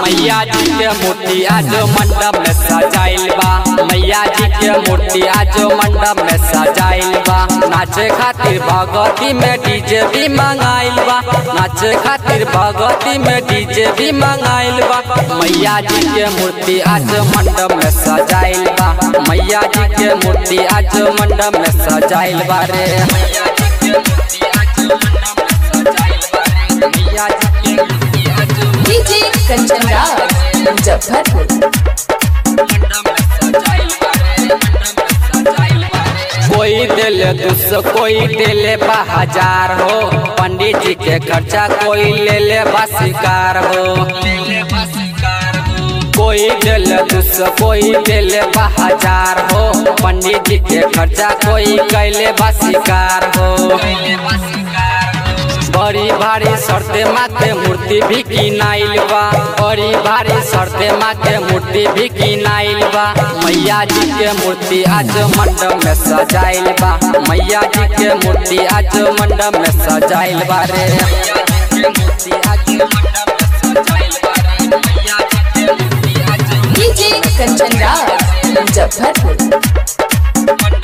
मैया जी के मूर्ति आज मंडप में सजाइल बा मैया जी के मूर्ति आज मंडप में सजाइल बा नाचे खातिर भगवती में डीजे भी मंगाइल बा नाचे खातिर भगवती में डीजे भी मंगाइल बा मैया जी के मूर्ति आज मंडप में सजाइल बा मैया जी के मूर्ति आज मंडप में सजाइल बा रे मैया जी के मूर्ति आज मंडप में सजाइल बा रे मैया जी के मूर्ति आज डीजे कंचन राज मुजफ्फरपुर कोई दिल दुस कोई दिले बा हजार हो पंडित जी के खर्चा कोई ले ले बा शिकार हो कोई दिल दुस कोई दिले बा हजार हो पंडित जी के खर्चा कोई कैले बा शिकार हो बड़ी भारी शर्ते माथे मूर्ति भी किनाइल बा बड़ी भारी शर्ते माथे मूर्ति भी किनाइल बा मैया जी के मूर्ति आज मंडप में सजाइल बा मैया जी के मूर्ति आज मंडप में सजाइल बा रे मैया जी के मूर्ति आज मंडप में सजाइल बा रे मैया जी के मूर्ति आज डीजे कंचन राज मुजफ्फरपुर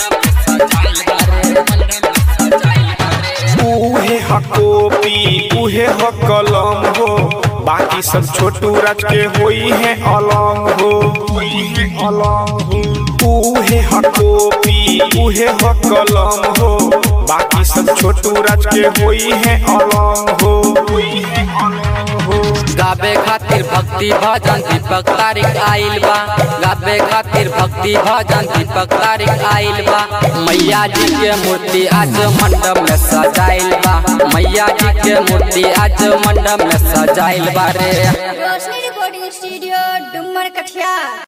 उहे ह कॉपी उहे ह कलम हो बाकी सब छोटू राज के होई है अलंग हो अलंग हो उहे ह कॉपी उहे ह कलम हो बाकी सब छोटू राज के होई है अलंग हो अलंग हो गाबे खातिर भक्ति भजन दीपक तारिक आइल बा गाबे खातिर भक्ति भजन दीपक तारिक आइल बा मैया जी के मूर्ति आज मंडप में सजाइल बा मैया जी के मूर्ति आज मंडप में सजाइल बा रे रोशनी रिकॉर्डिंग स्टूडियो डुमर कठिया